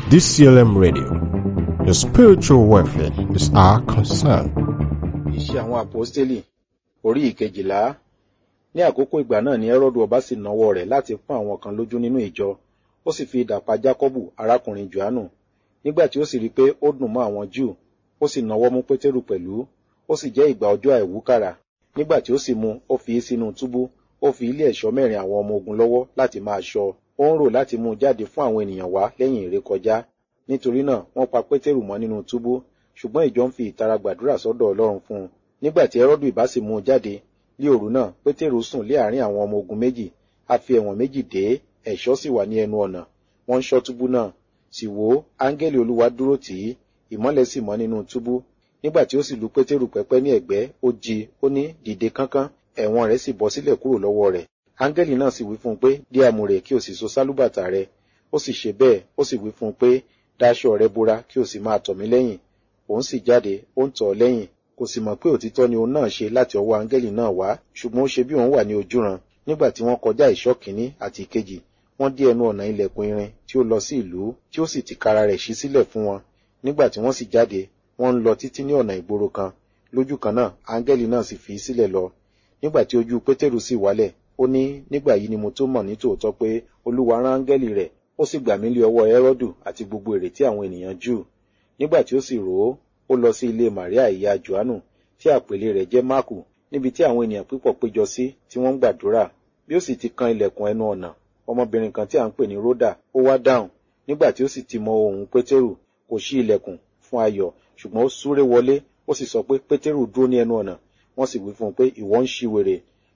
DCLM Radio. Your spiritual welfare is our concern. Iṣẹ́ àwọn àpọ́stélì orí ìkejìlá. Ní àkókò ìgbà náà ni Ẹ́rọ́dù ọba sì nawọ́ rẹ̀ láti pọ́n àwọn kan lójú nínú ìjọ. Ó sì fi idà pa Jákọ́bù arákùnrin Jòhánù. Nígbà tí ó sì rí i pé ó dùn mọ́ àwọn Júù, ó sì nawọ́ mú Pétérù pẹ̀lú. Ó sì jẹ́ ìgbà ọjọ́ àìwúkàrà. Nígbà tí ó sì mú, ó fi í sínú túbú. Ó fi ilé ẹ̀ṣọ́ mẹ́rin àwọn ọmọ ogun lọ́wọ́ láti máa ṣọ́. Ó ń rò láti mú un jáde fún àwọn ènìyàn wá lẹ́yìn ìrékọjá. Nítorí náà, wọ́n pa Pétérù mọ́ nínú túbú. Ṣùgbọ́n ìjọ ń fi ìtara gbàdúrà sọ́dọ̀ Ọlọ́run fún un. Nígbà tí Ẹ́rọ́dù ìbá sì mú un jáde, ní òru náà, Pétérù sùn lé àárín àwọn ọmọ ogun méjì. A fi ẹ̀wọ̀n méjì dé, ẹ̀ṣọ́ sì wà ní ẹnu ọ̀nà. Wọ́n ń ṣọ́ túbú náà. Sì wò ó, áńgẹ́lì Olúwa dúró tì í, ìmọ́lẹ̀ sì mọ́ nínú túbú. Nígbà tí ó sì lu Pétérù pẹ́pẹ́ ní ẹ̀gbẹ́, ó jí, ó ní dìde kánkán, ẹ̀wọ̀n rẹ̀ sì bọ́ sílẹ̀ kúrò lọ́wọ́ rẹ̀. Áńgẹ́lì náà sì wí fún un pé, dí àmùrè kí o sì so sálúbàtà rẹ. Ó sì ṣe bẹ́ẹ̀, ó sì wí fún un pé, dáṣọ rẹ bora kí o sì máa tọ̀ mí lẹ́yìn. Òun sì jáde, ó ń tọ̀ ọ́ lẹ́yìn. Kò sì mọ̀ pé òtítọ́ ni òun náà ṣe láti ọwọ́ áńgẹ́lì náà wá, ṣùgbọ́n ó ṣe bí òun wà ní ojúran. Nígbà tí wọ́n kọjá ìṣọ́ kìíní àti ìkejì, wọ́n dé ẹnu ọ̀nà ilẹ̀kùn irin tí ó lọ sí ìlú, tí ó sì tìkára rẹ̀ ṣí sílẹ̀ fún wọn. Nígbà tí wọ́n sì jáde, wọ́n ń lọ títí ní ọ̀nà ìgboro kan. Lójú kan náà, áńgẹ́lì náà sì fi í sílẹ̀ lọ. Nígbà tí ojú Pétérù sì wálẹ̀, ó ní nígbà yìí ni mo tó mọ̀ ní tòótọ́ pé Olúwa rán áńgẹ́lì rẹ̀, ó sì gbà mí lé ọwọ́ Ẹ́rọ́dù àti gbogbo ìrètí àwọn ènìyàn Júù. Nígbà tí ó sì rò ó, ó lọ sí ilé Màríà ìyá Jòhánù, tí àpèlé rẹ̀ jẹ́ Máàkù, níbi tí àwọn ènìyàn púpọ̀ péjọ sí tí wọ́n ń gbàdúrà. Bí ó sì ti kan ilẹ̀kùn ẹnu ọ̀nà, ọmọbìnrin kan tí à ń pè ní Ródà, ó wá dáhùn. Nígbà tí ó sì ti mọ ohùn Pétérù, kò ṣí ilẹ̀kùn fún ayọ̀, ṣùgbọ́n ó súré wọlé, ó sì sọ pé Pétérù dúró ní ẹnu ọ̀nà. Wọ́n sì wí fún un pé ìwọ ń ṣí wèrè.